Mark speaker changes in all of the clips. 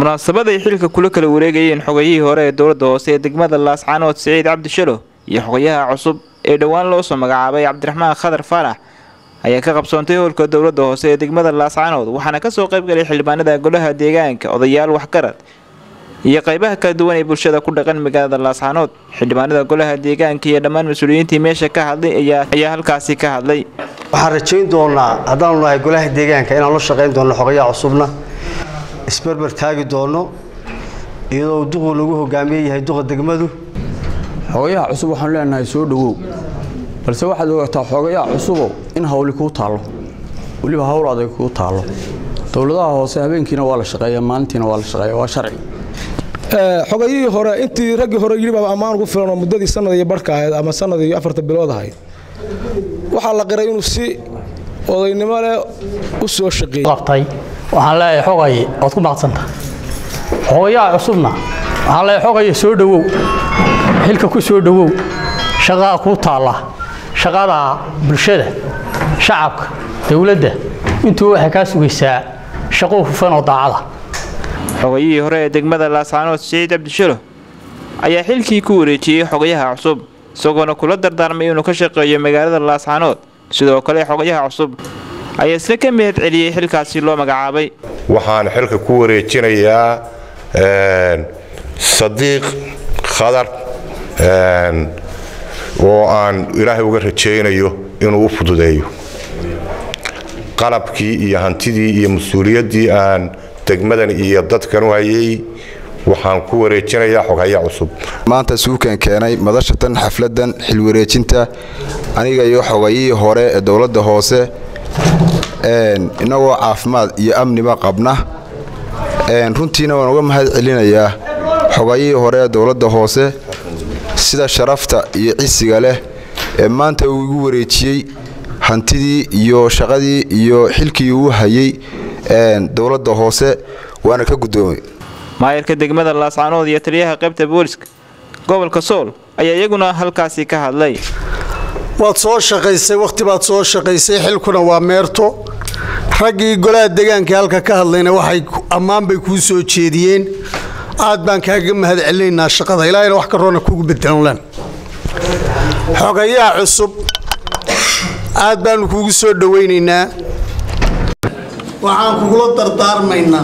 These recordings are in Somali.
Speaker 1: munaasabaday xilka kula kala wareegayeen xogayihii hore ee dowladda hoose ee degmada laascaanood siciid cabdi shalo iyo xogayaha cusub ee dhowaan loo soo magacaabay cabdiraxmaan khadar faarax ayaa ka qabsoontay howlka dowladda hoose ee degmada laascaanood waxaana kasoo qaybgalay xildhibaanada golaha deegaanka odayaal waxgarad iyo qaybaha kala duwan ee bulshada ku dhaqan magaalada laascaanood xildhibaanada golaha deegaanka iyo dhammaan mas-uuliyiintii meesha ka hadlay ayaa halkaasi ka hadlay
Speaker 2: waxaan rajayn doonaa haddaanu nahay golaha deegaanka inaan la shaqayn doonno xogayaha cusubna isberber taagi doonno iyadoo duqu lagu hogaamiye yahay duqa degmadu
Speaker 3: xogayaha cusub waxaanu leenahay soo dhowow balse waxaad ogaataa xogayaha cusubow in hawli kuu taallo weliba hawl adag kuu taallo dowladaha hoose habeenkiina waa la shaqeeya maalintiina waa la shaqeeya waa sharci
Speaker 4: xogayihii hore intii raggii hore yidhi baa ammaan ugu filan oo muddadii sanad iyo barhka ahayd ama sanad iyo afarta bilood ahayd waxaa la qiray inuu si odaynimo leh u soo shaqeeyey
Speaker 5: qabtay waxaan leeyahay xogay ood ku maqsanta xogayaha cusubna waxaan leeyahay xogaya soo dhowow xilka ku soo dhowow shaqaa kuu taalla shaqada bulshada shacabka dowladda intuu waxay kaa sugaysaa shaqo hufan oo daacada
Speaker 1: xogayihii hore ee degmada laascaanood siciid cabdishalo ayaa xilkii ku wareejiyey xogayaha cusub isagoona kula dardaarmay inuu ka shaqeeyo magaalada laascaanood sidoo kale xogayaha cusub ayaa isna ka mahad celiyey xilkaasi loo magacaabay
Speaker 6: waxaan xilka ku wareejinayaa sadiiq khadar oo aan ilaahay uga rajaynayo inuu u fududeeyo qalabkii iyo hantidii iyo mas-uuliyaddii aan degmadan iyo dadkan u hayay waxaan ku wareejinayaa xogaya cusub
Speaker 7: maanta suukan keenay madashatan xafladan xilwareejinta aniga iyo xogayihii hore ee dowladda hoose innagoo caafimaad iyo amniba qabna runtiina waan uga mahad celinayaa xogayihii hore ee dowladda hoose sida sharafta iyo cisiga leh ee maanta uu igu wareejiyey hantidii iyo shaqadii iyo xilkii uu hayay dowladda hoose waana ka guddoomay
Speaker 1: maayarka degmada laascaanood iyo taliyaha qaybta booliska gobolka sool ayaa iyaguna halkaasi ka hadlay
Speaker 8: waad soo shaqaysay wakhti baad soo shaqaysay xilkuna waa meerto raggii golaha deegaankai halka ka hadlayna waxay ammaan bay kuu soo jeediyeen aad baan kaaga mahad celinaynaa shaqada ilaahayna wax karoona kugu bedelanlen xogayaha cusub aad baanu kugu soo dhowaynaynaa waxaan kugula dardaarmaynaa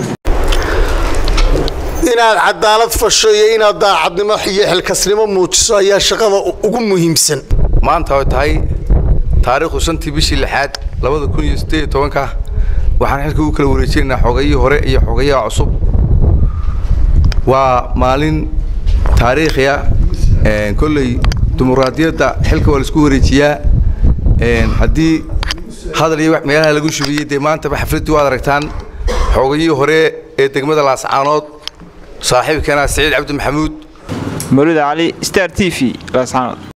Speaker 8: inaad cadaalad fasho iyo inaad daacadnimo iyo xilkasnimo muujiso ayaa shaqada ugu muhiimsan
Speaker 9: maanta oo tahay taariikhdu shantii bishii lixaad labada kun iyo siddeed iyo tobanka waxaan xilka u kala wareejinaynaa xogayihii hore iyo xogayaha cusub waa maalin taariikhiya kolley dimuqraadiyadda xilka waa laisku wareejiyaa haddii hadal iyo meelaha lagu shubiyey dee maantaba xafladdii waad aragtaan xoogayihii hore ee degmada laascaanood saaxiibkeena siciid cabdi maxamuud
Speaker 1: mawlida cali star t v laascaanood